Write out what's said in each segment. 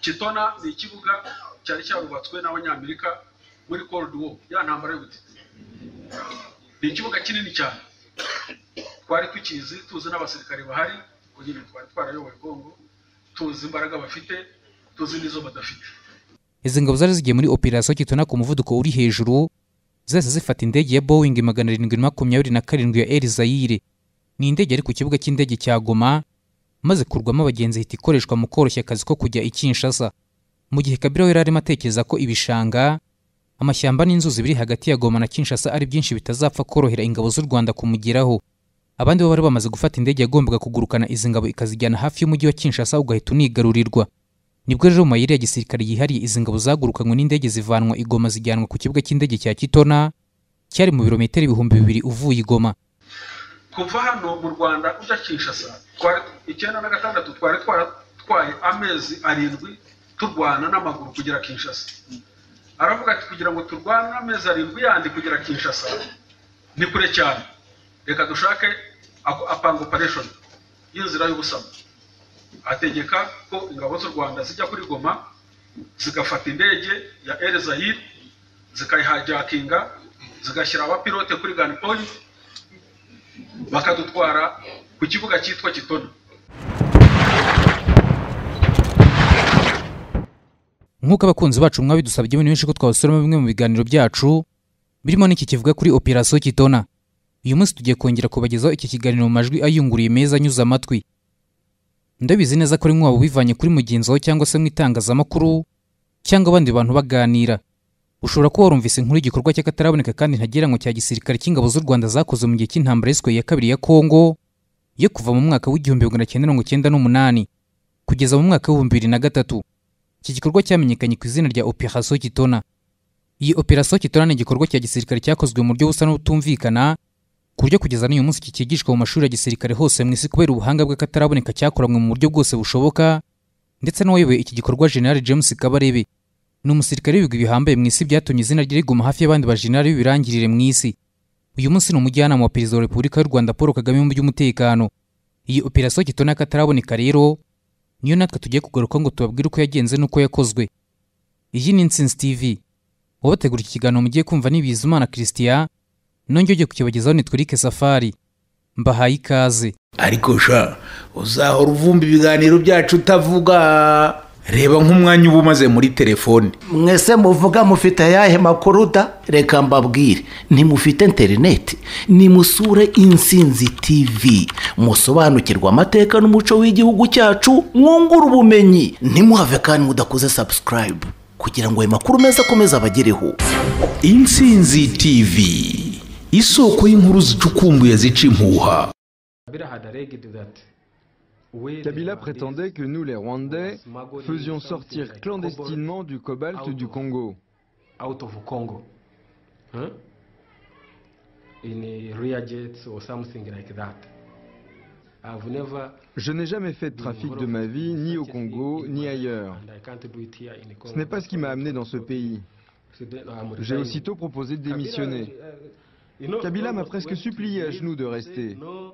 kitona ni ikibuga cyari cyarubatswe n'abanyamerika muri cold war ya ntambara y'ubutita ni ikibuga kinini cyane twari tukizi tuzi n'abasirikare bahari kuko nyine twari twarayoboye kongo tuzi imbaraga bafite tuzi n'izo badafite izi ngabo zari zigiye muri operasiyo kitona ku muvuduko uri hejuru zahise zifata indege ya boeing magana arindwi na makumyabiri na karindwi ya elizayire ni indege yari ku kibuga cy'indege cya goma maze kurwamo abagenzi ihita ikoreshwa mu koroshya akazi ko kujya i kinshasa mu gihe kabira we yari arimo atekereza ko ibishanga amashyamba n'inzuzi biri hagati ya goma na kinshasa ari byinshi bitazapfa korohera ingabo z'u rwanda kumugeraho abandi bo bari bamaze gufata indege yagombaga kugurukana izi ngabo ikazijyana hafi y'umujyi wa kinshasa ugahita unigarurirwa nibwo rero mu mayeri ya gisirikare yihariye izi ngabo zagurukanywe n'indege zivanwa igoma zijyanwa ku kibuga cy'indege cya kitona cyari mu birometero ibihumbi bibiri uvuye igoma kuva hano mu rwanda ujya kinshasa twari icyenda na gatandatu twari twaratwaye amezi arindwi turwana n'amaguru kugera kinshasa aravuga ati kugira ngo turwane amezi arindwi yandi kugera kinshasa ni kure cyane reka dushake apanga opereshoni y'inzira y'ubusamo ategeka ko ingabo z'u rwanda zijya kuri goma zigafata indege ya elizayire zikayihajakinga zigashyira abapilote kuri ganipoyi bakadutwara ku kibuga cyitwa kitona nk'uko abakunzi bacu mwabidusabye muri benshi ko twabasoroma bimwe mu biganiro byacu birimo n'iki kivuga kuri operasiyo kitona uyu munsi tugiye kongera kubagezaho iki kiganiro mu majwi ayunguriye meza anyuze amatwi ndabizi neza ko ari nk'uwaba ubivanye kuri mugenzi wawe cyangwa se mu itangazamakuru cyangwa abandi bantu baganira ushobora kuba warumvise inkuru y'igikorwa cy'akataraboneka kandi ntagereranywa cya gisirikare cy'ingabo z'u rwanda zakoze mu gihe cy'intambara y'iswe ya kabiri ya kongo yo kuva mu mwaka w'igihumbi magana cyenda mirongo cyenda n'umunani kugeza mu mwaka w'ibihumbi bibiri na gatatu iki gikorwa cyamenyekanye ku izina rya operasiyo kitona iyi operasiyo kitona ni igikorwa cya gisirikare cyakozwe mu buryo busa n'ubutumvikana ku buryo kugeza n'uyu munsi kikigishwa mu mashuri ya gisirikare hose mu isi kubera ubuhanga bw'akataraboneka cyakoranywe mu buryo bwose bushoboka ndetse n'uwayoboye iki gikorwa general james kabarebe ni umusirikare w'ibigo bihambaye mu isi byatumye izina rye riguma hafi y'abandi bajenerali b'ibirangirire mu isi uyu munsi ni umujyanama wa perezida wa repubulika y'u rwanda paul kagame mu by'umutekano iyi operasiyo kitona y'akataraboneka rero niyo natwe tugiye kugaruka ngo tubabwire uko yagenze n'uko yakozwe iyi ni insinzi tv ubategura iki kiganiro mugiye kumva ni bizimana christian nongeye ugiye kukibagezaho ni twirike safari mbahaye ikaze ariko sha uzahora uvumba ibiganiro byacu utavuga reba nk'umwanya uba umaze muri telefone mwese muvuga mufite ayahe makuru da reka mbabwire ntimufite interineti nimusure insinzi tv musobanukirwe amateka n'umuco w'igihugu cyacu mwungure ubumenyi ntimuhave kandi mudakoze subscribe kugira ngo ayo makuru meza akomeze abagereho insinzi tv isoko y'inkuru zicukumbuye zica impuha Kabila prétendait que nous, les Rwandais, faisions sortir clandestinement du cobalt du Congo. out of Congo huh? in a rear jets or something like that. I've never Je n'ai jamais fait de trafic de ma vie, ni au Congo, ni ailleurs. and I can't do it here in Congo. Ce n'est pas ce qui m'a amené dans ce pays. So then I'm J'ai resigning. aussitôt proposé de démissionner. Kabila, uh, you know, Kabila m'a almost presque went to supplié à leave, genoux de to say, rester. "No,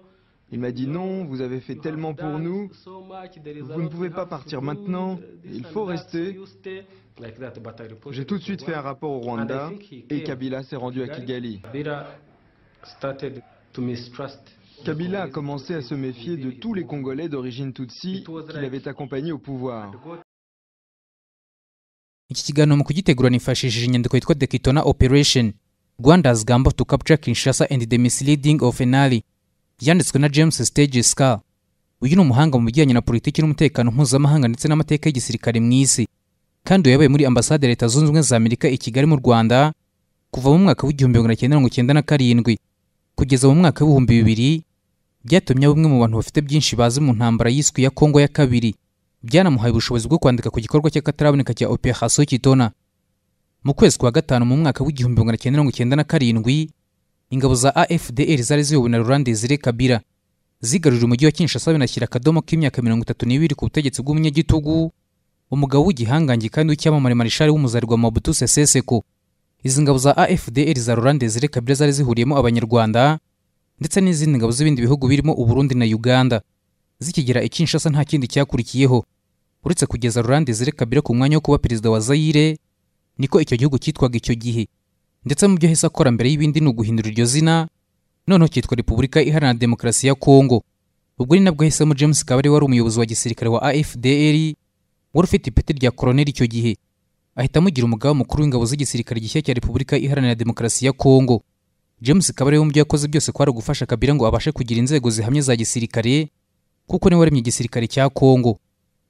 Il m'a dit non, vous avez fait you tellement have pour done nous. so much, there is a Vous lot ne you pouvez pas have to partir do, maintenant, this il and faut that, rester. you stay." Like that, but I reported J'ai tout de to suite fait un Rwanda. rapport au Rwanda et Kabila s'est rendu à Kigali. Kabila started to mistrust the Kabila a Congolese commencé à se méfier de tous les Congolais d'origine Tutsi qu'il avait accompagnés au pouvoir. iki kiganiro mu kugitegura nifashishije inyandiko yitwa the kitona operation rwanda's gambo to capture kinshasa and the misleading of enali yanditswe na james stage scar uyu ni umuhanga mu bijyanye na politiki n'umutekano mpuzamahanga ndetse n'amateka y'igisirikare mu isi kandi uyu yabaye muri ambasade ya leta zunze ubumwe za amerika i kigali mu rwanda kuva mu mwaka w'igihumbi magana cyenda mirongo cyenda na karindwi kugeza mu mwaka w'ibihumbi bibiri byatumye bamwe mu bantu bafite byinshi bazi mu ntambara yiswe ya kongo ya kabiri byanamuhaye ubushobozi bwo kwandika ku gikorwa cy'akataraboneka cya operasiyo kitona mu kwezi kwa gatanu mu mwaka w'igihumbi magana cyenda mirongo cyenda na karindwi ingabo za afdr zari ziyobowe na laurent desire kabila zigarurira umujyi wa kinshasa binashyira akadomo k'imyaka mirongo itatu n'ibiri ku butegetsi bw'umunyagitugu umugabo w'igihangange kandi w'icyamamare marishari w'umuzarwa mabutu seseseko izi ngabo za afdr za laurent desire kabila zari zihuriyemo abanyarwanda ndetse n'izindi ngabo z'ibindi bihugu birimo uburundi na uganda zikigera i kinshasa nta kindi cyakurikiyeho uretse kugeza rurande zire kabira ku mwanya wo kuba perezida wa zayire niko icyo gihugu cyitwaga icyo gihe ndetse mu byo ahise akora mbere y'ibindi ni uguhindura iryo zina noneho cyitwa repubulika iharanira demokarasi ya kongo ubwo ni nabwo ahisemo james kabari wari umuyobozi wa gisirikare wa afdr wari ufite ipeti rya koroneli icyo gihe ahita amugira umugaba mukuru w'ingabo z'igisirikare gishya cya repubulika iharanira demokarasi ya kongo james kabari we mu byo yakoze byose kwari ugufasha kabira ngo abashe kugira inzego zihamye za gisirikare kuko niwe waremye igisirikare cya kongo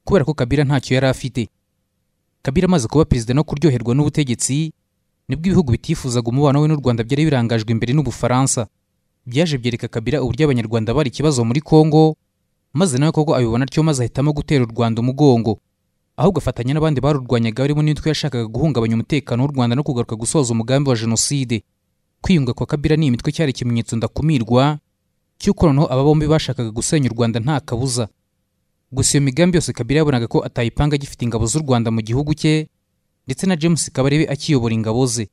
kubera ko kabira ntacyo yari afite kabira amaze kuba perezida no kuryoherwa n'ubutegetsi nibwo ibihugu bitifuzaga umubano we n'u rwanda byari birangajwe imbere n'ubufaransa byaje byereka kabira uburyo abanyarwanda bari ikibazo muri kongo maze nawe koko abibona atyo maze ahitamo gutera u rwanda umugongo ahubwo afatanya n'abandi barurwanyaga barimo n'itwe yashakaga guhungabanya umutekano w'u rwanda no kugaruka gusoza umugambi wa jenoside kwiyunga kwa kabira n'iyi mitwe cyari ikimenyetso ndakumirwa cy'uko noneho aba bombi bashakaga gusenya u rwanda nta kabuza gusa iyo migambi yose kabira yabonaga ko atayipanga agifite ingabo z'u rwanda mu gihugu cye ndetse na james kabarebe akiyobora ingabo ze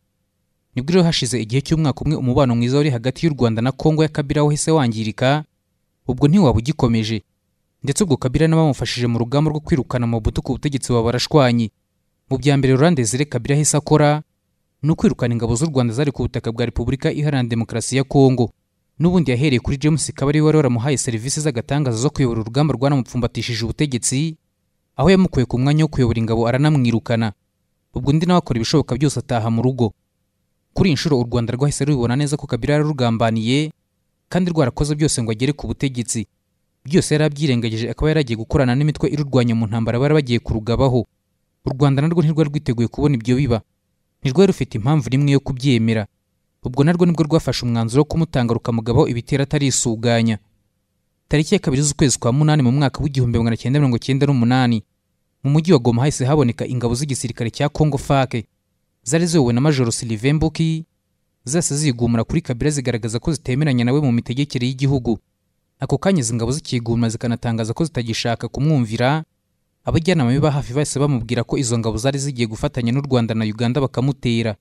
nibwo rero hashize igihe cy'umwaka umwe umubano mwiza wari hagati y'u rwanda na kongo ya kabira wahise wangirika ubwo ntiwaba ugikomeje ndetse ubwo kabira n'abamufashije mu rugamba rwo kwirukana amabutu ku butegetsi baba barashwanye mu bya mbere rurande zire kabira ahise akora ni ukwirukana ingabo z'u rwanda zari ku butaka bwa repubulika iharanira demokarasi ya kongo n'ubundi yahereye kuri james kabari wari waramuhaye serivisi z'agatangaza zo kuyobora urugamba rwanamupfumbatishije ubutegetsi aho yamukuye ku mwanya wo kuyobora ingabo aranamwirukana ubwo undi nawe akora ibishoboka byose ataha mu rugo kuri iyi nshuro u rwanda rwahise rubibona neza ko kabira yararugambaniye kandi rwarakoze byose ngo agere ku butegetsi byose yari abyirengagije akaba yaragiye gukorana n'imitwe irurwanya mu ntambara bari bagiye kurugabaho u rwanda narwo ntirwari rwiteguye kubona ibyo biba ntirwari rufite impamvu n'imwe yo kubyemera ubwo narwo nibwo rwafashe umwanzuro wo kumutanga rukamugabaho ibitero atarisuganya tariki ya kabiri z'ukwezi kwa munani mu mwaka w'igihumbi magana cyenda mirongo cyenda n'umunani mu mujyi wa goma hahise haboneka ingabo z'igisirikare cya kongo fake zari ziyobowe na majoro silive mbuki zose zigumura kuri kabira zigaragaza ko zitemeranya nawe mu mitegekere y'igihugu ako kanya izi ngabo zikigumura zikanatangaza ko zitagishaka kumwumvira abajyanama be ba hafi bahise bamubwira ko izo ngabo zari zigiye gufatanya n'u rwanda na uganda bakamutera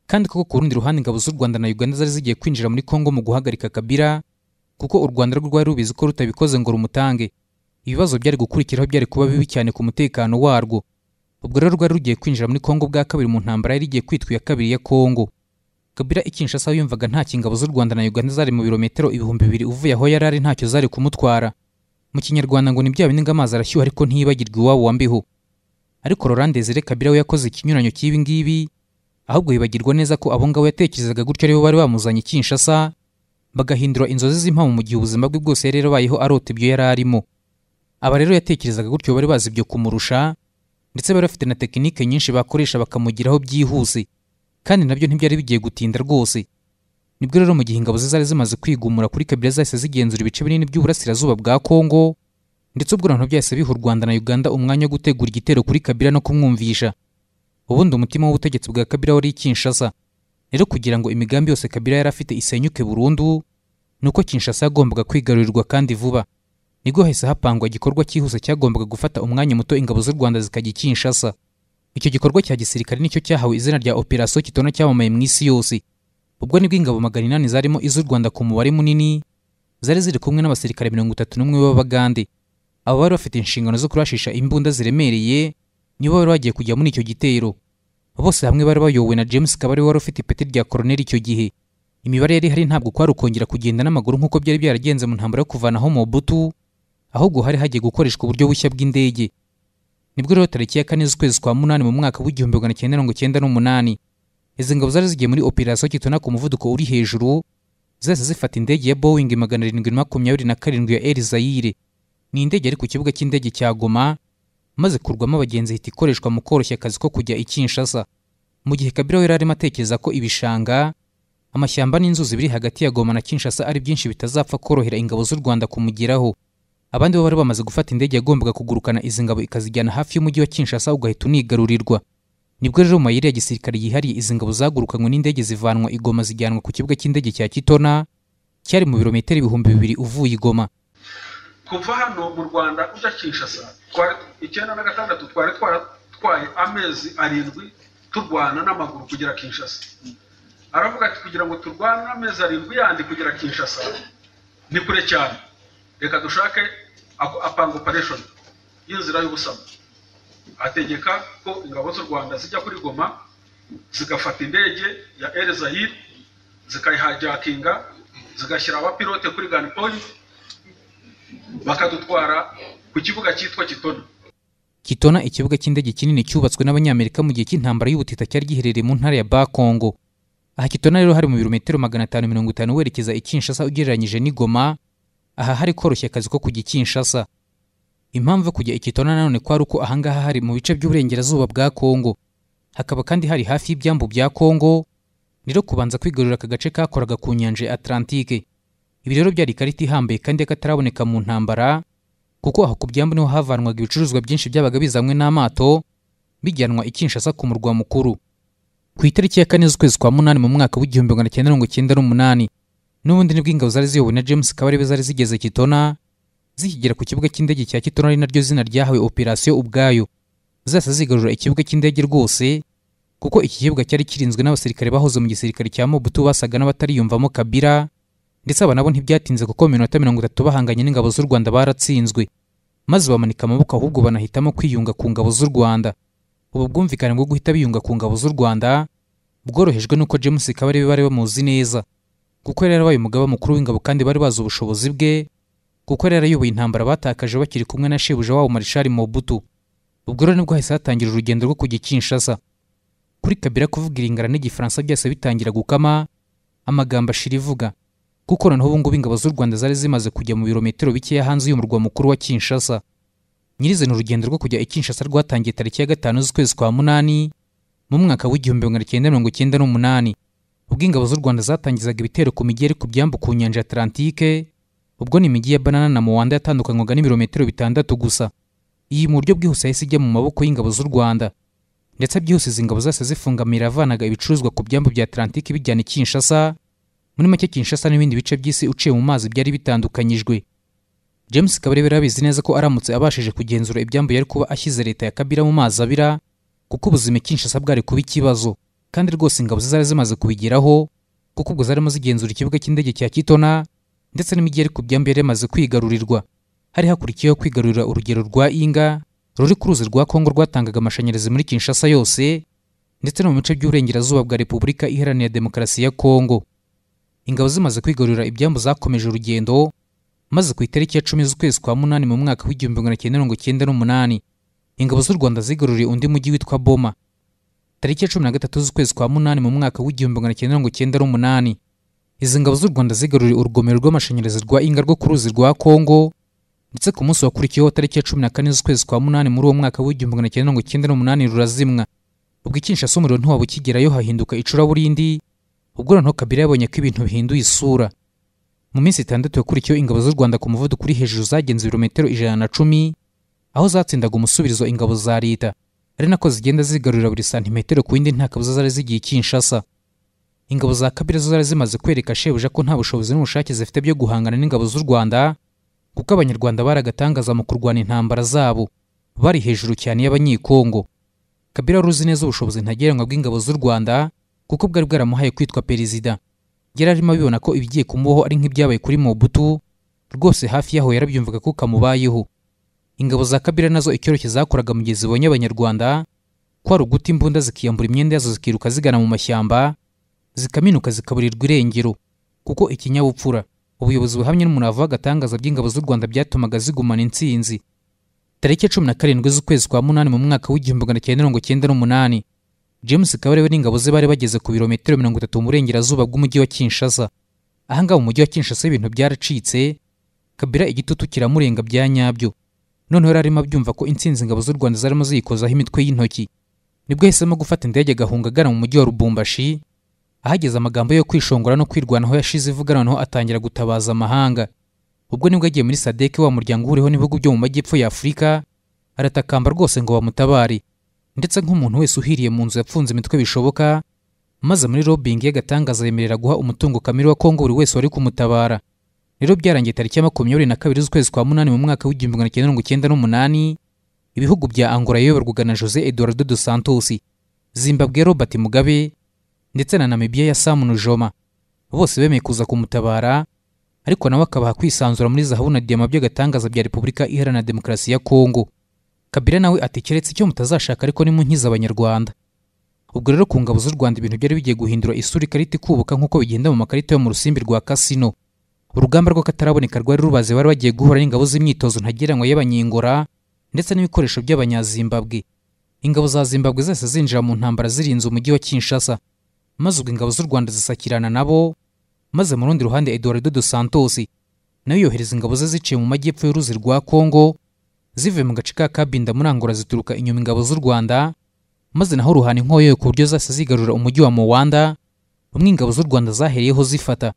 kandi koko ku rundi ruhande ingabo z'u rwanda na uganda zari zigiye kwinjira muri kongo mu guhagarika kabira kuko u rwanda rwo rwari rubizi ko rutabikoze ngo rumutange ibibazo byari gukurikiraho byari kuba bibi cyane ku mutekano warwo ubwo rero rwari rugiye kwinjira muri kongo bwa kabiri mu ntambara yari igiye kwitwa iya kabiri ya kongo kabira ikinshasa aho yumvaga nta kingabo z'u rwanda na uganda zari mu birometero ibihumbi bibiri uvuye aho yari ari ntacyo zari kumutwara mu kinyarwanda ngo ni bya bindi ngo amazi arashyuha ariko ntiyibagirwe iwabo wambiho ariko rorande zire kabira we yakoze ikinyuranyo cy'ibi ngibi ahubwo yibagirwa neza ko abo ngabo yatekerezaga gutyo aribo bari bamuzanye kinshasa bagahindura inzozi z'impamo mu gihe ubuzima bwe bwose yari yarabayeho arota ibyo yari arimo aba rero yatekerezaga gutyo bari bazi ibyo kumurusha ndetse bari bafite na tekinike nyinshi bakoresha bakamugiraho byihuse kandi nabyo ntibyari bigiye gutinda rwose nibwo rero mu gihe ingabo ze zari zimaze kwigumura kuri kabila zahise zigenzura ibice binini by'uburasirazuba bwa kongo ndetse ubwo noneho byahise biha u rwanda na uganda umwanya wo gutegura igitero kuri kabila no kumwumvisha ubundi umutima w'ubutegetsi bwa kabila wari kinshasa rero kugira ngo imigambi yose kabila yari afite isenyuke burundu ni uko kinshasa yagombaga kwigarurirwa kandi vuba nibwo hahise hapangwa igikorwa cyihuse cyagombaga gufata umwanya muto ingabo z'u rwanda zikajya kinshasa icyo gikorwa cya gisirikare nicyo cyahawe izina rya operasiyo kitona cyamamaye mu isi yose ubwo nibwo ingabo magana inani zarimo iz'u rwanda ku mubare munini zari ziri kumwe n'abasirikare mirongo itatu n'umwe b'abagande abo bari bafite inshingano zo kurashisha imbunda ziremereye nibo bari bagiye kujya muri icyo gitero bose hamwe bari bayobowe na james kabari wari ufite ipeti rya koroneli icyo gihe imibare yari ihari ntabwo kwari ukongera kugenda n'amaguru nk'uko byari byaragenze mu ntambaro yo kuvanaho mobutu ahubwo hari hagiye gukoreshwa uburyo bushya bw'indege nibwo rero tariki ya kane z'ukwezi kwa munani mu mwaka w'igihumbi magana cyenda mirongo cyenda n'umunani izi ngabo zari zigiye muri operasiyo kitona ku muvuduko uri hejuru zahise zifata indege ya boeing magana arindwi makumyabiri na karindwi ya erizayire ni indege yari ku kibuga cy'indege cya goma maze kurwamo abagenzi ihita ikoreshwa mu koroshya akazi ko kujya i kinshasa mu gihe kabira we yari arimo atekereza ko ibishanga amashyamba n'inzuzi biri hagati ya goma na kinshasa ari byinshi bitazapfa korohera ingabo z'u rwanda kumugeraho abandi bo bari bamaze gufata indege yagombaga kugurukana izi ngabo ikazijyana hafi y'umujyi wa kinshasa ugahita unigarurirwa nibwo rero mu mayeri ya gisirikare yihariye izi ngabo zagurukanywe n'indege zivanwa igoma zijyanwa ku kibuga cy'indege cya kitona cyari mu birometero ibihumbi bibiri uvuye igoma kuva hano mu rwanda ujya kinshasa twari icyenda na gatandatu twari twaratwaye amezi arindwi turwana n'amaguru kugera kinshasa aravuga ati kugira ngo turwane amezi arindwi yandi kugera kinshasa ni kure cyane reka dushake apanga opereshoni y'inzira y'ubusamo ategeka ko ingabo z'u rwanda zijya kuri goma zigafata indege ya elzahir zikayihajakinga zigashyira abapilote kuri ganipoli bakadutwara ku kibuga cyitwa kitona kitona ikibuga cy'indege kinini cyubatswe n'abanyamerika mu gihe cy'intambara y'ubutita cyari giherereye mu ntara ya bakongo aha kitona rero hari mu birometero magana atanu mirongo itanu werekeza i kinshasa ugereranyije n'i goma aha hari koroshya akazi ko kujya i kinshasa impamvu yo kujya i kitona nanone kwari uko ahangaha hari mu bice by'uburengerazuba bwa kongo hakaba kandi hari hafi y'ibyambu bya kongo rero kubanza kwigarurira aka gace kakoraga ku nyanja ya atlantike ibi rero byari ikarita ihambaye kandi y'akataraboneka mu ntambara kuko aho ku byambu niho havanwaga ibicuruzwa byinshi byabaga bizanywe n'amato bijyanwa i Kinshasa ku murwa mukuru ku itariki ya kane z'ukwezi kwa munani mu mwaka w'igihumbi magana cyenda mirongo cyenda n'umunani n'ubundi nibwo ingabo zari ziyobowe na james kabarebe zari zigeze kitona zikigera ku kibuga cy'indege cya kitona ari naryo zina ryahawe operasiyo ubwayo zose zigarura ikibuga cy'indege rwose kuko iki kibuga cyari kirinzwe n'abasirikare bahoze mu gisirikare cya mobutu basaga n'abatariyumvamo kabira ndetse aba nabo ntibyatinze kuko mu minota mirongo itatu bahanganye n'ingabo z'u rwanda baratsinzwe maze bamanika amaboko ahubwo banahitamo kwiyunga ku ngabo z'u rwanda ubu bwumvikane bwo guhita biyunga ku ngabo z'u rwanda bworohejwe n'uko james kabarebe bari bamuzi neza kuko yari yarabaye umugaba mukuru w'ingabo kandi bari bazi ubushobozi bwe kuko yari yarayoboye intambara batakaje bakiri kumwe na shebuja wabo marishari mobutu ubwo rero nibwo hahise hatangira urugendo rwo kujya i kinshasa kuri kabira kuvuga iringara n'igifaransa byose bitangira gukama amagambo ashira ivuga kuko noneho ubu ngubu ingabo z'u Rwanda zari zimaze kujya mu birometero bikeya hanze y'umurwa mukuru wa Kinshasa nyirizina urugendo rwo kujya i Kinshasa rwatangiye tariki ya gatanu z'ukwezi kwa munani mu mwaka w'igihumbi magana cyenda mirongo cyenda n'umunani ubwo ingabo z'u Rwanda zatangizaga ibitero ku mijyi yari ku byambu ku nyanja ya Atlantike ubwo ni imijyi ya Banana na Muwanda yatandukanywaga n'ibirometero bitandatu gusa iyi mu buryo bwihuse yahise ijya mu maboko y'ingabo z'u Rwanda ndetse byihuse izi ngabo zose zifungamira avanaga ibicuruzwa ku byambu bya Atlantike bijyana i Kinshasa muri make kinshasa n'ibindi bice by'isi uciye mu mazi byari bitandukanyijwe james kabarebe yarabizi neza ko aramutse abashije kugenzura ibyambu yari kuba ashyize leta ya kabira mu mazi abira kuko ubuzima kinshasa bwari kuba ikibazo kandi rwose ingabo ze zari zimaze kubigeraho kuko ubwo zarimo zigenzura ikibuga cy'indege cya kitona ndetse n'imijyi yari ku byambu yari yamaze kwigarurirwa hari hakurikiyeho kwigarurira urugero rwa inga ruri ku ruzi rwa kongo rwatangaga amashanyarazi muri kinshasa yose ndetse no mu bice by'uburengerazuba bwa repubulika iharanira demokarasi ya kongo ingabo zimaze kwigarurira ibyambu zakomeje urugendo maze ku itariki ya cumi z'ukwezi kwa munani mu mwaka w'igihumbi magana cyenda mirongo cyenda n'umunani ingabo z'u rwanda zigaruriye undi mujyi witwa boma tariki ya cumi na gatatu z'ukwezi kwa munani mu mwaka w'igihumbi magana cyenda mirongo cyenda n'umunani izi ngabo z'u rwanda zigaruriye urugomero rw'amashanyarazi rwa inga rwo ku ruzi rwa kongo ndetse ku munsi wakurikiyeho tariki ya cumi na kane z'ukwezi kwa munani muri uwo mwaka w'igihumbi magana cyenda mirongo cyenda n'umunani rurazimwa ubwo ikinshasa umuriro ntiwaba ukigerayo hahinduka icuraburindi ubwo noneho kabila yabonye ko ibintu bihinduye isura mu minsi itandatu yakurikiyeho ingabo z'u rwanda ku muvuduko uri hejuru zagenze ibirometero ijana na cumi aho zatsindaga umusubirizo ingabo za leta ari nako zigenda zigarurira buri santimetero ku yindi nta kabuza zari zigiye kinshasa ingabo za kabila zo zari zimaze kwereka shebuja ko nta bushobozi n'ubushake zifite byo guhangana n'ingabo z'u rwanda kuko abanyarwanda bari agatangaza mu kurwana intambara zabo bari hejuru cyane y'abanyekongo kabila wari uzi neza ubushobozi ntagereranywa bw'ingabo z'u rwanda kuko bwari bwaramuhaye kwitwa perezida yari arimo abibona ko ibigiye kumubaho ari nk'ibyabaye kuri mobutu rwose hafi yaho yarabyumvaga ko kamubayeho ingabo za kabira nazo icyoroshye zakoraga mu gihe zibonye abanyarwanda kwari uguta imbunda zikiyambura imyenda yazo zikiruka zigana mu mashyamba zikaminuka zikaburirwa irengero kuko ikinyabupfura ubuyobozi buhamye n'umurava w'agatangaza by'ingabo z'u rwanda byatumaga zigumana intsinzi tariki ya cumi na karindwi z'ukwezi kwa munani mu mwaka w'igihumbi magana cyenda mirongo cyenda n'umunani james kabarebe n'ingabo ze bari bageze ku birometero mirongo itatu mu burengerazuba bw'umujyi wa kinshasa ahangaha mu mujyi wa kinshasa ibintu byaracitse kabira igitutu kiramurenga bya nyabyo noneho yari arimo abyumva ko intsinzi ingabo z'u rwanda zarimo ziyikozaho imitwe y'intoki nibwo yahisemo gufata indege agahunga agana mu mujyi wa rubumbashi ahageze amagambo yo kwishongora no kwirwanaho yashize ivuga noneho atangira gutabaza amahanga ubwo nibwo yagiye muri sadeke wa muryango uhuriweho n'ibihugu byo mu majyepfo ya afurika aratakamba rwose ngo bamutabare ndetse nk'umuntu wese uhiriye mu nzu yapfunze imitwe bishoboka maze muri lobbying y'agatangaza yemerera guha umutungo kamere wa kongo buri wese wari kumutabara rero byarangiye tariki ya makumyabiri na kabiri z'ukwezi kwa munani mu mwaka w'igihumbi magana cyenda mirongo cyenda n'umunani ibihugu bya angola yayoborwaga na jose eduardo dos santos zimbabwe ya robert mugabe ndetse na namibiya ya sam nujoma bose bemeye kuza kumutabara ariko nawe akabaha kwisanzura muri zahabu na diyama by'agatangaza bya repubulika iharanira demokarasi ya kongo kabila nawe atekeretse icyo mutazashaka ariko nimunkiza abanyarwanda ubwo rero ku ngabo z'u rwanda ibintu byari bigiye guhindura isura ikarita ikubuka nk'uko bigenda mu makarita yo mu rusimbi rwa kasino urugamba rw'akataraboneka rwari rubaze bari bagiye guhura n'ingabo z'imyitozo ntagereranywa y'abanyingora ndetse n'ibikoresho by'abanyazimbabwe ingabo za zimbabwe zose zinjira mu ntambara zirinze umujyi wa kinshasa maze ubwo ingabo z'u rwanda zisakirana nabo maze mu rundi ruhande eduardo dos santos nawe yohereza ingabo ze ziciye mu majyepfo y'uruzi rwa kongo zivuye mu gace ka kabinda muri angola zituruka inyuma ingabo z'u rwanda maze naho ruhana inkoyo ku buryo zose zigarura umujyi wa muwanda umwe ingabo z'u rwanda zahereyeho zifata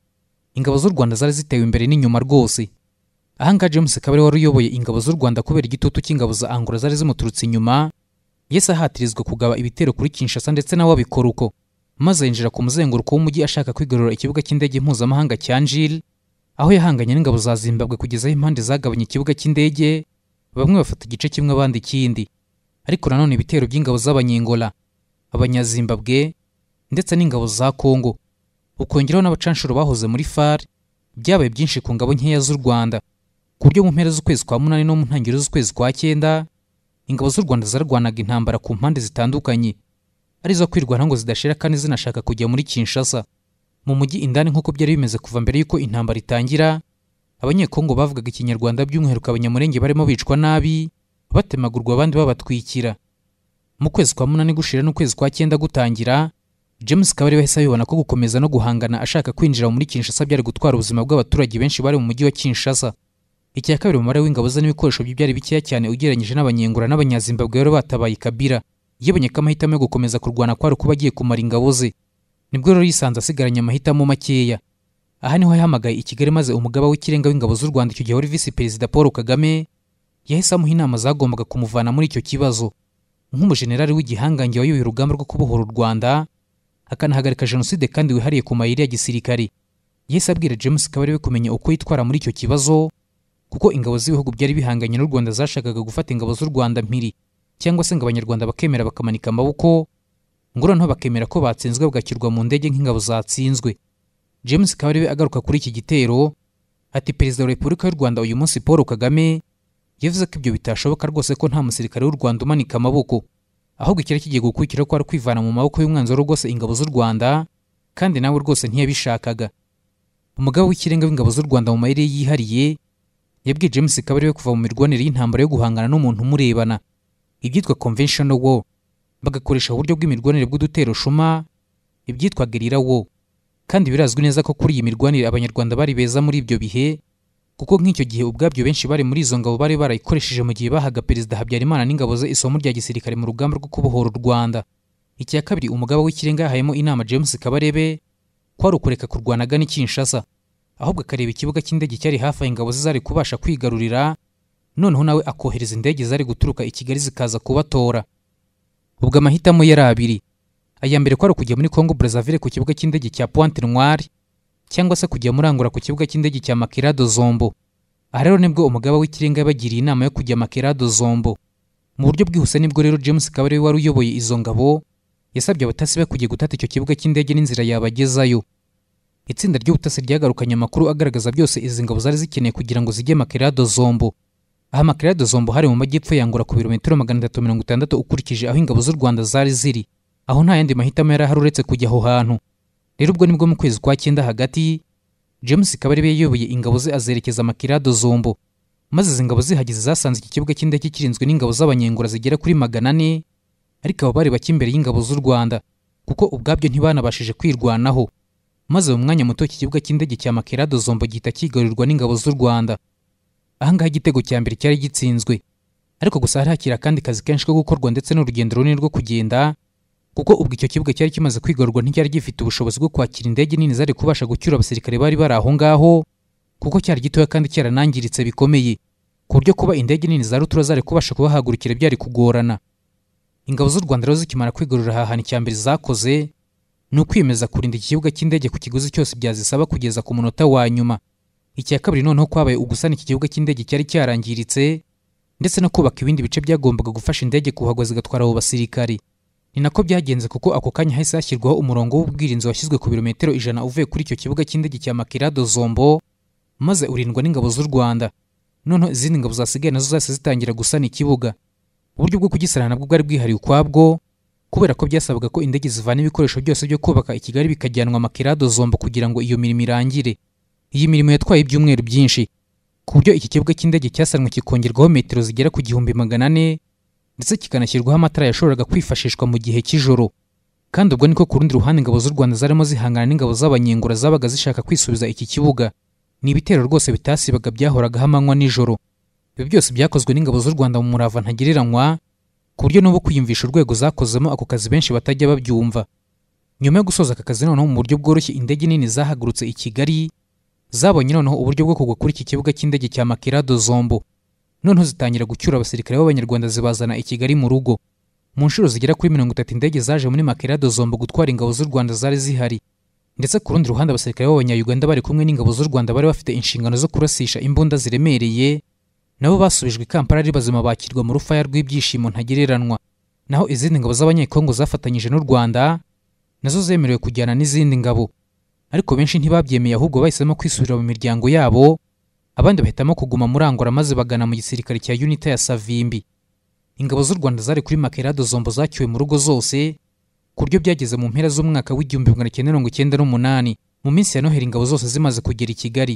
ingabo z'u rwanda zari zitewe imbere n'inyuma rwose ahangaha james kabari wari uyoboye ingabo z'u rwanda kubera igitutu cy'ingabo za angola zari zimuturutse inyuma yesi ahatirizwa kugaba ibitero kuri kinshasa ndetse nawe abikora uko maze yinjira ku muzenguruko w'umujyi ashaka kwigarura ikibuga cy'indege mpuzamahanga cya njiri aho yahanganye n'ingabo za zimbabwe kugeza aho impande zagabanye ikibuga cy'indege bamwe bafata igice kimwe abandi ikindi ariko nanone ibitero by'ingabo z'abanyengola abanyazimbabwe ndetse n'ingabo za kongo ukongeraho n'abacanshuro bahoze muri far byabaye byinshi ku ngabo nkeya z'u rwanda ku buryo mu mpera z'ukwezi kwa munani no mu ntangiriro z'ukwezi kwa cyenda ingabo z'u rwanda zarwanaga intambara ku mpande zitandukanye arizo kwirwanaho ngo zidashira kandi zinashaka kujya muri kinshasa mu mujyi indani nk'uko byari bimeze kuva mbere y'uko intambara itangira abanyekongo bavugaga ikinyarwanda by'umwihariko abanyamurenge barimo bicwa nabi batemagurwa abandi babatwikira mu kwezi kwa munani gushira n'ukwezi kwa cyenda gutangira james kabari bahise abibona ko gukomeza no guhangana ashaka kwinjira muri kinshasa byari gutwara ubuzima bw'abaturage benshi bari mu mujyi wa kinshasa icya kabiri umubare w'ingabo ze n'ibikoresho bye byari bikeya cyane ugereranyije n'abanyengura n'abanyazimbabwe bari batabaye kabira yibonye ko amahitamo yo gukomeza kurwana kwari kuba agiye kumara ingabo ze nibwo rero yisanze asigaranye amahitamo makeya aha niho yahamagaye i kigali maze umugaba w'ikirenga w'ingabo z'u rwanda icyo gihe wari visi perezida paul kagame yahise amuha inama zagombaga kumuvana muri icyo kibazo nk'umujenerali w'igihangange wayoboye urugamba rwo kubohora u rwanda akanahagarika jenoside kandi wihariye ku mayeri ya gisirikari yahise abwira james ko we kumenya uko yitwara muri icyo kibazo kuko ingabo z'ibihugu byari bihanganye n'u rwanda zashakaga gufata ingabo z'u rwanda mpiri cyangwa se ngo abanyarwanda bakemera bakamanika amaboko ngo noneho bakemera ko batsinzwe bagashyirwa mu ndege nk'ingabo zatsinzwe james kabarebe agaruka kuri iki gitero ati perezida wa repubulika y'u rwanda uyu munsi paul kagame yavuze ko ibyo bitashoboka rwose ko nta musirikare w'u rwanda umanika amaboko ahubwo icyari kigiye gukurikira ko ari kwivana mu maboko y'umwanzi wari rwose ingabo z'u rwanda kandi nawe rwose ntiyabishakaga umugabo w'ikirenga w'ingabo z'u rwanda mu mayeri yihariye yabwiye james kabarebe kuva mu mirwanire y'intambara yo guhangana n'umuntu umurebana ibyitwa conventional war bagakoresha uburyo bw'imirwanire bw'udutero shuma ibyitwa gerira war kandi birazwi neza ko kuri iyi mirwanire abanyarwanda bari beza muri ibyo bihe kuko nk'icyo gihe ubwabyo benshi bari muri izo ngabo bari barayikoresheje mu gihe bahaga perezida habyarimana n'ingabo ze isomo rya gisirikare mu rugamba rwo kubohora u rwanda icya kabiri umugaba w'ikirenga yahayemo inama james kabarebe ko ari ukureka kurwanaga n'ikinshasa ahubwo akareba ikibuga cy'indege cyari hafi aho ingabo ze zari kubasha kwigarurira noneho nawe akohereza indege zari guturuka i kigali zikaza kubatora ubwo amahitamo yari abiri aya mbere ko ari ukujya muri congo brazzaville ku kibuga cy'indege cya pointe noire cyangwa se kujya muri angola ku kibuga cy'indege cya makirado zombo aha rero nibwo umugaba w'ikirenga yabagiriye inama yo kujya makirado zombo mu buryo bwihuse nibwo rero james kabare wari uyoboye izo ngabo yasabye abatasi be kujya gutata icyo kibuga cy'indege n'inzira yabagezayo itsinda ry'ubutasi ryagarukanye amakuru agaragaza byose izi ngabo zari zikeneye kugira ngo zijye makirado zombo aha makirado zombo hari mu majyepfo yangura ku birometero magana atatu mirongo itandatu ukurikije aho ingabo z'u rwanda zari ziri aho nta yandi mahitamo yari ahari uretse kujya aho hantu rero ubwo nibwo mu kwezi kwa cyenda hagati james kabarebe yayoboye ingabo ze azerekeza makirado zombo maze izi ngabo zihageze zasanze iki kibuga cy'indege kirinzwe n'ingabo z'abanyengura zigera kuri magana ane ariko abo bari bake imbere y'ingabo z'u rwanda kuko ubwabyo ntibanabashije kwirwanaho maze mu mwanya muto iki kibuga cy'indege cya makirado zombo gihita kigarurirwa n'ingabo z'u rwanda ahangaha igitego cya mbere cyari gitsinzwe ariko gusa hari hakira akandi kazi kenshi ko gukorwa ndetse n'urugendo runini rwo kugenda kuko ubwo icyo kibuga cyari kimaze kwigarurwa nticyari gifite ubushobozi bwo kwakira indege nini zari kubasha gucyura abasirikare bari bari aho ngaho kuko cyari gitoya kandi cyaranangiritse bikomeye ku buryo kuba indege nini za rutura zari kubasha kubahagurukira byari kugorana ingabo z'u rwanda rero zikimara kwigarurira aha hantu icya mbere zakoze ni ukwiyemeza kurinda iki kibuga cy'indege ku kiguzi cyose byazisaba kugeza ku munota wa nyuma icya kabiri noneho kwabaye ugusana iki kibuga cy'indege cyari cyarangiritse ndetse no kubaka ibindi bice byagombaga gufasha indege kuhagwa zigatwara abo basirikari ni nako byagenze kuko ako kanya hahise hashyirwaho umurongo w'ubwirinzi washyizwe ku birometero ijana uvuye kuri icyo kibuga cy'indege cya makirado zombo maze urindwa n'ingabo z'u rwanda noneho izindi ngabo zasigaye nazo zahise zitangira gusana ikibuga uburyo bwo kugisarana nabwo bwari bwihariye ukwabwo kubera ko byasabaga ko indege zivana ibikoresho byose byo kubaka i kigali bikajyanwa makirado zomba kugira ngo iyo mirimo irangire iyi mirimo yatwaye ibyumweru byinshi ku buryo iki kibuga cy'indege cyasanwe kikongerwaho metero zigera ku gihumbi magana ane ndetse kikanashyirwaho amatara yashoboraga kwifashishwa mu gihe cy'ijoro kandi ubwo niko ku rundi ruhande ingabo z'u rwanda zarimo zihangana n'ingabo z'abanyengura zabaga zishaka kwisubiza iki kibuga ni ibitero rwose bitasibaga byahoragaho amanywa nijoro ibi byose byakozwe n'ingabo z'u rwanda mu murava ntagereranywa ku buryo n'ubu kwiyumvisha urwego zakozemo ako kazi benshi batajya babyumva nyuma yo gusoza aka kazi noneho mu buryo bworoshye indege nini zahagurutse i kigali zabonye noneho uburyo bwo kugwa kuri iki kibuga cy'indege cya makirado zombo noneho zitangira gucyura abasirikare b'abanyarwanda zibazana i kigali mu rugo mu nshuro zigera kuri mirongo itatu indege zaje muri makirado zombo gutwara ingabo z'u rwanda zari zihari ndetse ku rundi ruhande abasirikare b'abanyayuganda bari kumwe n'ingabo z'u rwanda bari bafite inshingano zo kurasisha imbunda ziremereye nabo basubijwe i kampala ari bazima bakirwa mu rufaya rw'ibyishimo ntagereranywa naho izindi ngabo z'abanyekongo zafatanyije n'u rwanda nazo zemerewe kujyana n'izindi ngabo ariko benshi ntibabyemeye ahubwo bahisemo kwisubira mu miryango yabo abandi bahitamo kuguma muri angora maze bagana mu gisirikare cya unita ya savimbi ingabo z'u rwanda zari kuri makerado zombo zacyuwe mu rugo zose ku buryo byageze mu mpera z'umwaka w'igihumbi magana cyenda mirongo icyenda n'umunani mu minsi ya noheli ingabo zose zimaze kugera i kigali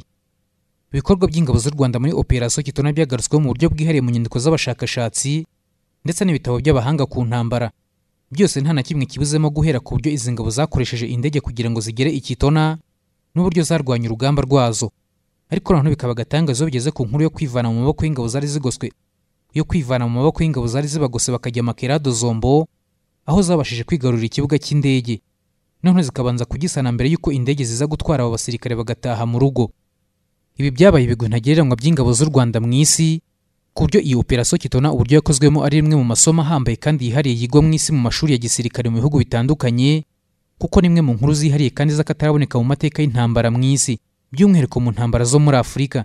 ibikorwa by'ingabo z'u rwanda muri operasiyo kitona byagarutsweho mu buryo bwihariye mu nyandiko z'abashakashatsi ndetse n'ibitabo by'abahanga ku ntambara byose nta na kimwe kibuzemo guhera ku buryo izi ngabo zakoresheje indege kugira ngo zigere i kitona n'uburyo zarwanya urugamba rwazo ariko noneho bikaba agatangazo iyo bigeze ku nkuru yo kwivana mu maboko y'ingabo zari zigoswe yo kwivana mu maboko y'ingabo zari zibagose bakajya makerado zombo aho zabashije kwigarurira ikibuga cy'indege noneho zikabanza kugisana mbere y'uko indege ziza gutwara abo basirikare bagataha mu rugo ibi byabaye ibigwi ntagereranywa by'ingabo z'u rwanda mu isi ku buryo iyi operasiyo kitona uburyo yakozwemo ari rimwe mu masomo ahambaye kandi yihariye yigwa mu isi mu mashuri ya gisirikare mu bihugu bitandukanye kuko ni imwe mu nkuru zihariye kandi z'akataraboneka mu mateka y'intambara mu isi by'umwihariko mu ntambara zo muri afurika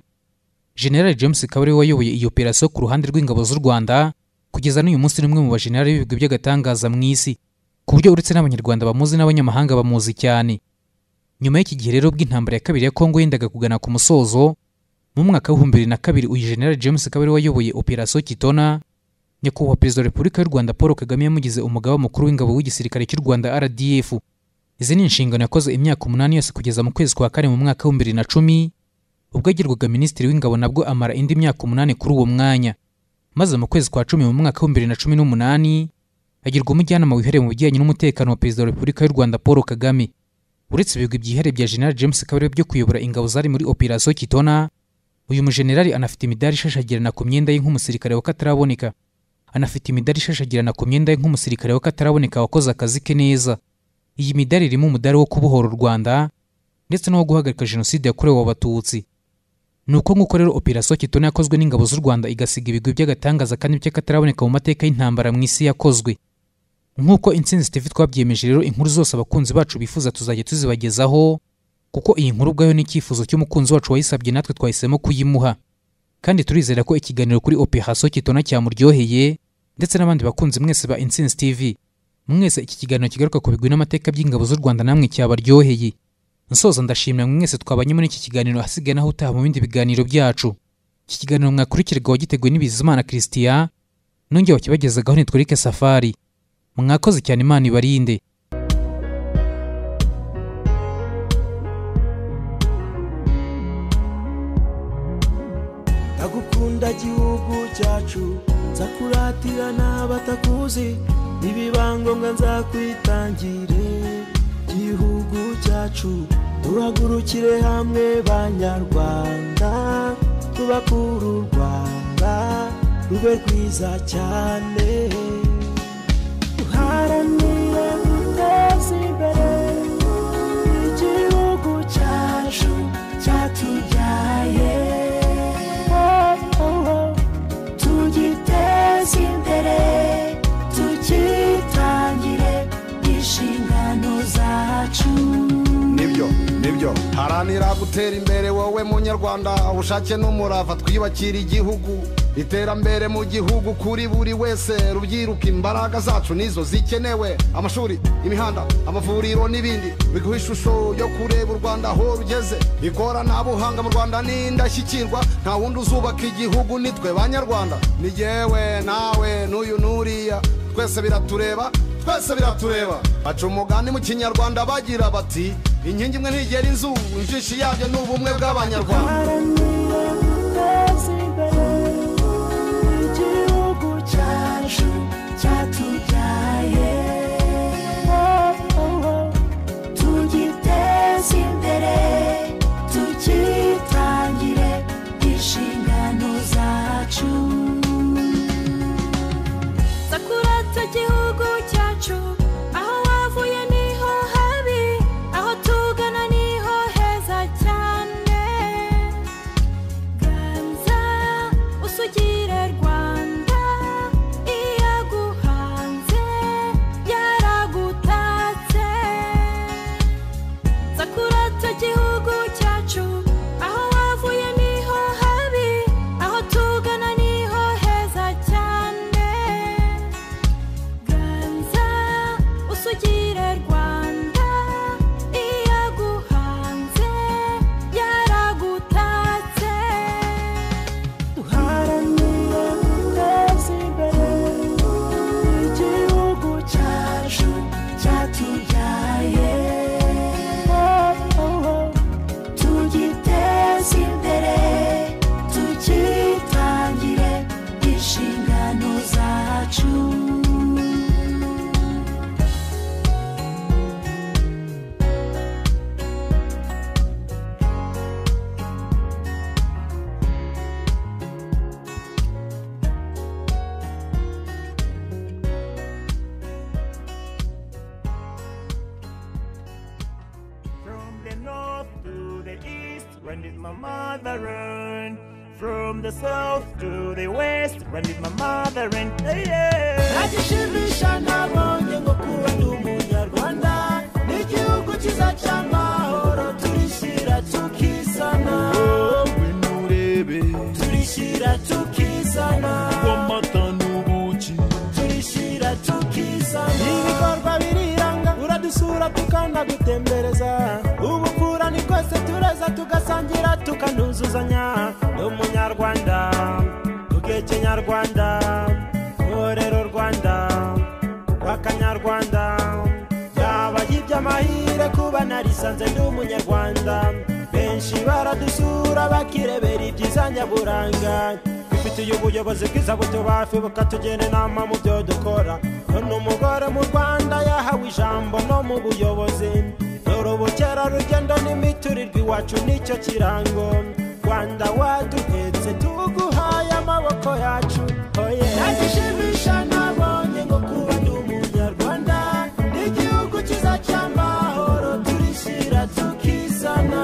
generali james akaba ariwe wayoboye iyi operasiyo ku ruhande rw'ingabo z'u rwanda kugeza n'uyu munsi ni umwe mu bajenerali b'ibigwi by'agatangaza mu isi ku buryo uretse n'abanyarwanda bamuzi n'abanyamahanga bamuzi cyane nyuma y'iki gihe rero bw'intambara ya kabiri ya kongo yendaga kugana ku musozo mu mwaka w'ibihumbi bibiri na kabiri uyu generali james akaba ariwe wayoboye operasiyo kitona nyakubahwa perezida wa repubulika y'u rwanda paul kagame yamugize umugaba mukuru w'ingabo w'igisirikare cy'u rwanda rdf izi ni inshingano yakoze imyaka umunani yose kugeza mu kwezi kwa kane mu mwaka w'ibihumbi bibiri na cumi ubwo agirwaga minisitiri w'ingabo nabwo amara indi myaka umunani kuri uwo mwanya maze mu kwezi kwa cumi mu mwaka w'ibihumbi bibiri na cumi n'umunani agirwa umujyanama wihariye mu bijyanye n'umutekano wa perezida wa repubulika y'u rwanda paul kagame uretse ibigwi byihariye bya general james kabarebe byo kuyobora ingabo zari muri operasiyo kitona uyu mujenerali anafite imidari ishashagirana ku myenda ye nk'umusirikare w'akataraboneka anafite imidari ishashagirana ku myenda ye nk'umusirikare w'akataraboneka wakoze akazi ke neza iyi midari irimo umudari wo kubohora u rwanda ndetse n'uwo guhagarika jenoside yakorewe abatutsi ni uko nk'uko rero operasiyo kitona yakozwe n'ingabo z'u rwanda igasiga ibigwi by'agatangaza kandi by'akataraboneka mu mateka y'intambara mu isi yakozwe nk'uko insinzi tv twabyemeje rero inkuru zose abakunzi bacu bifuza tuzajya tuzibagezaho kuko iyi nkuru ubwayo ni icyifuzo cy'umukunzi wacu wayisabye natwe twahisemo kuyimuha kandi turizera ko ikiganiro kuri operasiyo kitona cyamuryoheye ndetse n'abandi bakunzi mwese ba insinzi tv mwese iki kiganiro kigaruka ku bigwi n'amateka by'ingabo z'u rwanda namwe cyabaryoheye nsoza ndashimira mwese twabanye muri iki kiganiro ahasigaye naho utaha mu bindi biganiro byacu iki kiganiro mwakurikirwa wagiteguwe n'ibizimana christian nongeye wakibagezagaho nitwereke safari mwakoze cyane imana ibarinde ndagukunda gihugu cyacu nzakuratira n'abatakuzi ibibangombwa nzakwitangire gihugu cyacu turagurukire hamwe banyarwanda tubakure u rwanda rube rwiza cyane duharanire guteza imbere igihugu cyacu cyatubyaye Oh, oh, oh. tugiteze imbere tukitangire inshingano zacu nibyo nibyo haranira gutera imbere wowe munyarwanda ubushake n'umurava twiyubakira igihugu iterambere mu gihugu kuri buri wese rubyiruka imbaraga zacu nizo zikenewe amashuri imihanda amavuriro n'ibindi biguha ishusho yo kureba u rwanda aho rugeze ikoranabuhanga mu rwanda ni indashyikirwa nta wundi uzubaka igihugu nitwe banyarwanda ni yewe nawe n'uyu n'uriya twese biratureba twese biratureba baca umugani mu kinyarwanda bagira bati inkingi imwe ntigera inzu injishi yabyo ni ubumwe bw'abanyarwanda sakura igihugu cyacu aho wavuye niho habi aho tugana niho heza cyane ganza usugire rwanda iyaguhanze yaragutatse sakura igihugu cyacu aho wavuye niho habi aho tugana niho heza cyane ganza usugire rwanda iyaguhanze yaragutatse From the north to the east, when did my mother run? From the south to the west, when did my mother run? Hey, yeah. Nagishimisha ntabonye ngo kuba ndi umunyarwanda n'igihugu cyiza cy'amahoro turishyira tukisana mwinurebe turishyira tukisana amata n'ubuki turishyira tukizana ibikorwa biriranga uradusura tukanagutembereza ubupfura ni twese tureza tugasangira tukanuzuzanya ni umunyarwanda ubweke nyarwanda uborera u rwanda rw'akanyarwanda byaba iby'amahire kuba narisanze ndi umunyarwanda benshi baradusura bakirebera ibyiza nyaburanga dufitiye ubuyobozi bwiza butubafi bukatugira inama mu byo dukora none umugore mu rwanda yahawe ijambo no mu buyobozi dore ubukerarugendo n'imiturirwa iwacu nicyo kirango rwanda waduhetse tuguhaye amaboko yacu oye nagishimisha nabonye ngo kuba ndi umunyarwanda n'igihugu cyiza cy'amahoro turishyira tukizana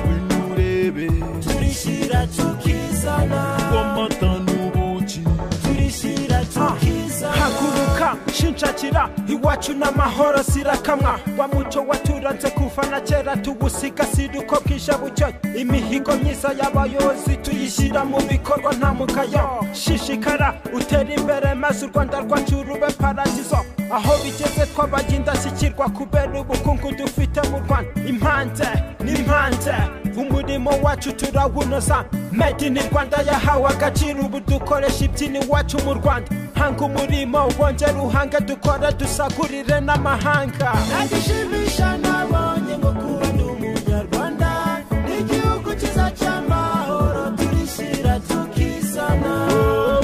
mwinurebe turishyira tukizana amata n'ubuki turishyira tukizana haguruka shinshakira iwacu n'amahoro sirakamwa wa muco waturanze kuva na kera tuwusigasira uko bwije bucyo imihigo myiza y'abayobozi tuyishyira mu bikorwa nta mugayo shishikara utere imbere maze u rwanda rwacu rube paradizo aho bigeze twabaye indashyikirwa kubera ubukungu dufite mu rwanda impanze n'impanze umurimo wacu turawunoza made in rwanda yahawe agaciro ubu dukoresha ibyini iwacu mu rwanda hanga umurimo wongera uhanga dukora dusagurire n'amahanga nagishimisha nabonye ngo kuba ndi umunyarwanda n'igihugu cyiza cy'amahoro turishyira tukizana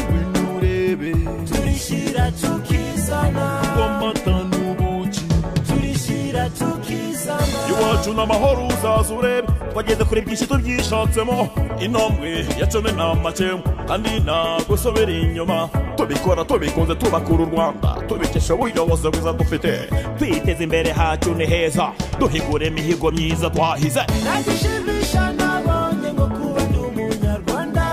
mwinurebe turishyira tukizana amata n'ubuki turishyira tukizana iwacu n'amahoro uzaza urebe twageze kuri byinshi tubyishatsemo intambwe ya cumi n'amakemwa kandi ntagusubira inyuma tubikora tubikunze tubakura u rwanda tubikesha ubuyobozi bwiza dufite twiteze imbere hacu ni heza duhigura imihigo myiza twahize nagishimisha nabonye ngo kuba ndi umunyarwanda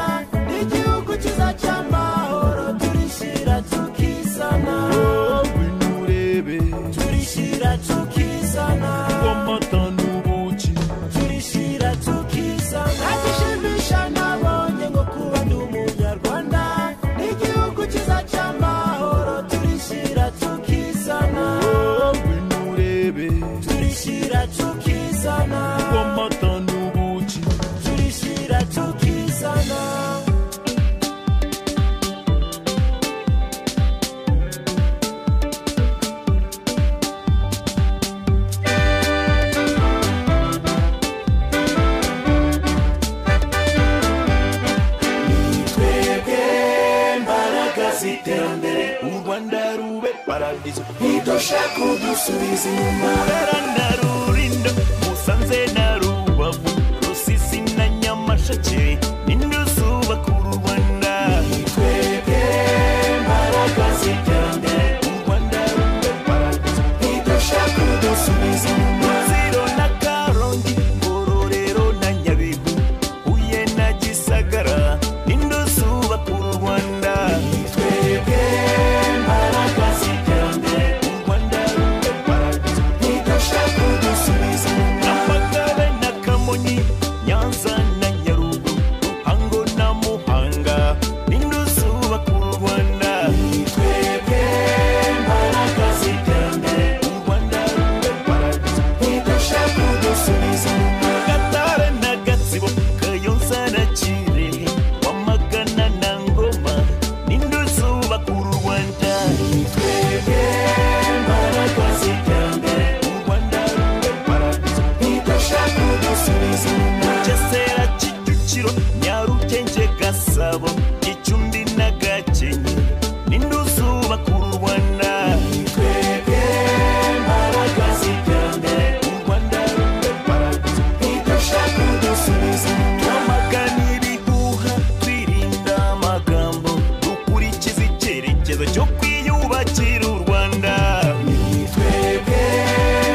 n'igihugu cyiza cy'amahoro turishyira tukizana mwinurebe turishyira tukizana amata n'ubuki turishyira tukizana nagishimisha nabonye ngo kuba ndi umunyarwanda paradizo ntidusha kudusubiza inyuma Burera na Rulindo Musanze na Rubavu Rusisi na Nyamasheke Nindusuba ku Rwanda twebwe mbaraga z'iterambere u Rwanda rube paradizo ntidusha kudusubiza inyuma Ruziro na Karongi Ngororero na Nyabihu Huye na Gisagara Nindusuba ku Rwanda twebwe mbaraga z'iterambere u Rwanda rube paradizo ntidusha kudusubiza inyuma Nyamagabe na Kamonyi Nyanza na Nyarugu Ruhango na Muhanga Nindusuba ku Rwanda twebwe mbaraga z'iterambere u Rwanda rube paradizo ntidusha kudusubiza inyuma Gatare na Gatsibo Kayonza na Kirehe Wamagana na Ngoma Nindusuba ku Rwanda twebwe mbaraga z'iterambere u Rwanda rube paradizo ntidusha kudusubiza inyuma Mugesera Kicukiro Nyarugenge Gasabo Gicumbi na Gakenke Nindusuba ku Rwanda twebwe mbaraga z'iterambere u Rwanda rube paradizo ntidusha kudusubiza inyuma twamagana ibihuha twirinda amagambo dukurikiza icyerekezo cyo kwiyubakira u Rwanda twebwe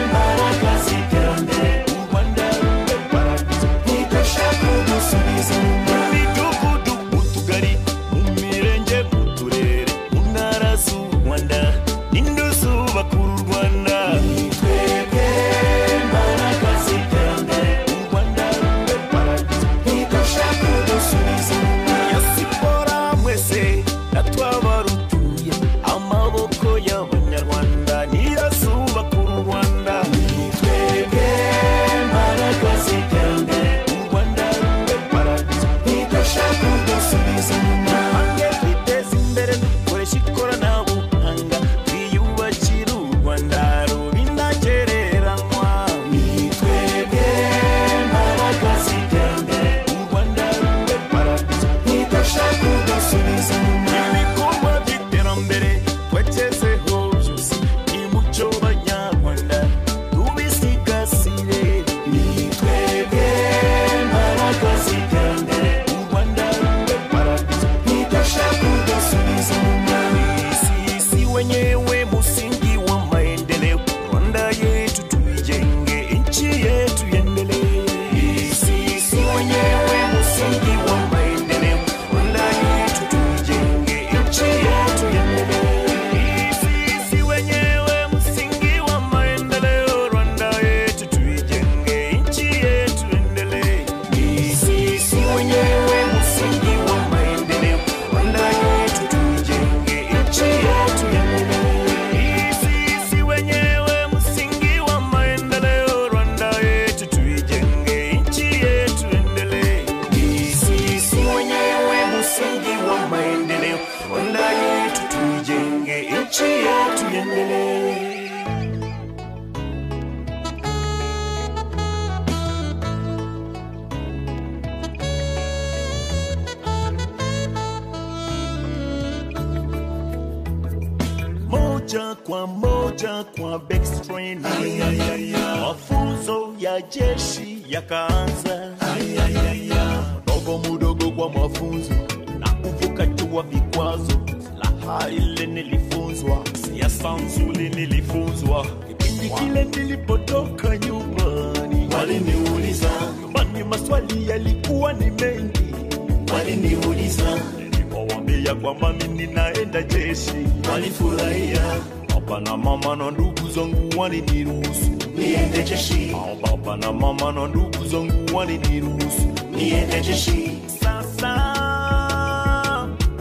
mbaraga z'iterambere u Rwanda rube paradizo ntidusha kudusubiza inyuma mu midugudu mu tugari mu mirenge mu turere mu ntara z'u Rwanda n'induzubaka uru Rwanda twebwe mbaraga z'iterambere u Rwanda rube paradizo ntidusha kudusubiza inyuma ya siporo mwese natwabarutuye amaboko y'abanyarwanda niyazubaka uru Rwanda twebwe mbaraga z'iterambere u Rwanda rube paradizo ntidusha kudusubiza inyuma Hange twiteze imbere dukoresha ikoranabuhanga twiyubakira u Rwanda ruba intagereranywa twebwe mbaraga z'iterambere u Rwanda rube paradizo ntidusha kudusubiza inyuma ibikorwa by'iterambere twagezeho byose nimucyo banyarwanda tubisigasire twebwe mbaraga z'iterambere u Rwanda rube paradizo ntidusha kudusubiza inyuma Isi- isi wenyewe msingi wa maendeleo rwanda yetu tuijenge nchi yetu iendelee Isi- isi wenyewe msingi wa maendeleo rwanda yetu tuijenge nchi yetu iendelee Isi- isi wenyewe msingi wa maendeleo rwanda yetu tuijenge nchi yetu iendelee Isi- isi wenyewe msingi wa maendeleo rwanda yetu tuijenge nchi yetu iendelee Isi- isi wenyewe msingi wa maendeleo rwanda yetu tuijenge nchi yetu iendelee Isi- isi wenyewe msingi wa maendeleo rwanda yetu tuijenge nchi yetu iendelee moja kwa moja kwa backstrain mafunzo ya jeshi yakaanza dogo mudogo kwa mafunzo na kuvuka jua vikwazo laha ile nilifunzwa siasa nzuri nilifunzwa kipindi kile nilipotoka nyumbani waliniuliza nyumbani maswali yalikuwa ni mengi waliniuliza nilipowambia kwamba mimi ninaenda jeshi walifurahia baba na mama na ndugu zangu waliniruhusu niende jeshi Au baba na mama na ndugu zangu waliniruhusu niende jeshi sasa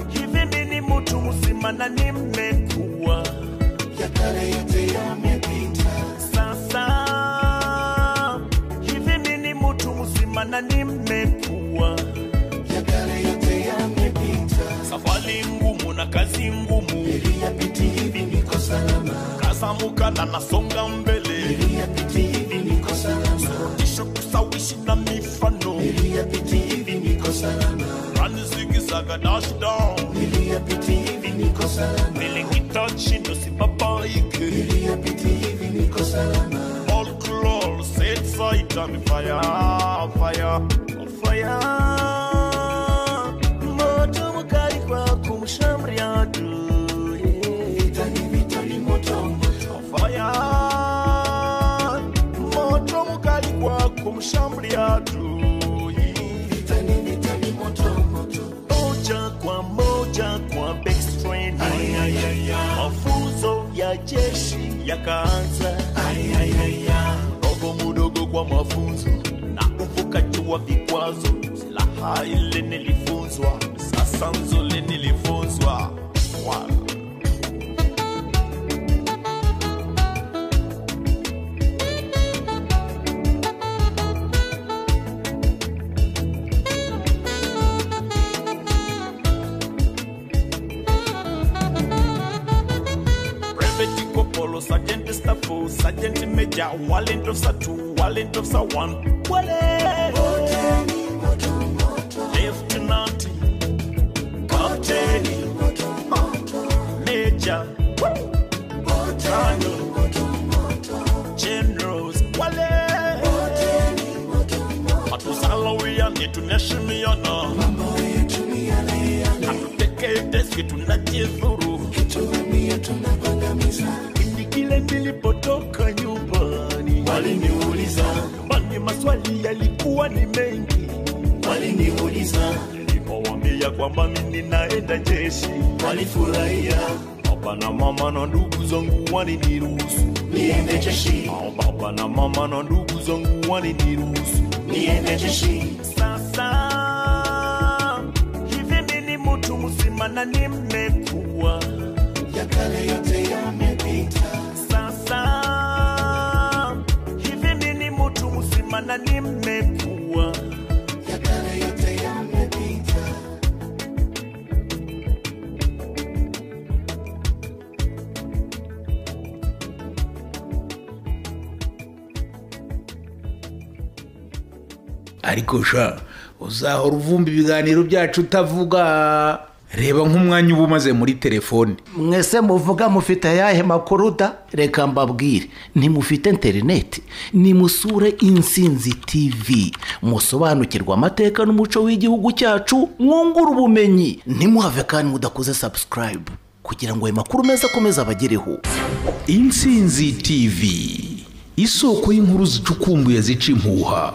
hivi mimi ni mtu mzima na nimekuwa ya kale yote yamepita sasa hivi mimi ni mtu mzima na nimekuwa ya kale yote yamepita safari ngumu na kazi ngumu niliyapiti hivi niko salama kazamuka na nasonga mbele niliyapiti hivi niko salama surudisho kusawishi na mifano niliyapiti hivi niko salama rani zigizaga dash down niliyapiti hivi niko salama tachindo sibabaike iliyopiti hivi niko salama all glory set sight and fire fire fire moto mkali kwa kumshamri adui vita ni vita ni moto moto fire moto mkali kwa kumshamri adui vita ni vita ni moto moja kwa moja kwa backstrain. mafunzo ya jeshi yakaanza mdogo mdogo kwa mafunzo na kuvuka jua vikwazo silaha ile nilifunzwa sasa nzole nilifunzwa Wow. Brevet Corporal, Sergeant Staffo, Sergeant Major, Warrant Officer 2, Warrant Officer 1, Wale! Lieutenant, Captain, Major, Colonel, Generals, Wale! Hatusalawi ni tunaheshimiana, hatuteke deski tunajidhuru, ni kile nilipotoka nyumbani waliniuliza, nyumbani maswali yalikuwa ni mengi, waliniuliza nilipowaambia kwamba mimi naenda jeshi, walifurahia baba na mama na ndugu zangu waliniruhusu niende jeshi. Au baba na mama na ndugu zangu waliniruhusu niende jeshi. Sasa hivi mimi ni mtu mzima na nimekuwa, ya kale yote yamepita. Sasa hivi mimi ni mtu mzima na nimekuwa, ya kale yote yamepita. ariko sha uzahora uvumba ibiganiro byacu utavuga reba nk'umwanya uba umaze muri telefone mwese muvuga mufite ayahe makuru da reka mbabwire ntimufite interineti nimusure insinzi tv musobanukirwe amateka n'umuco w'igihugu cyacu mwungure ubumenyi ntimuhave kandi mudakoze sabusikarayibu kugira ngo ayo makuru meza akomeze abagereho insinzi tv isoko y'inkuru zicukumbuye zica impuha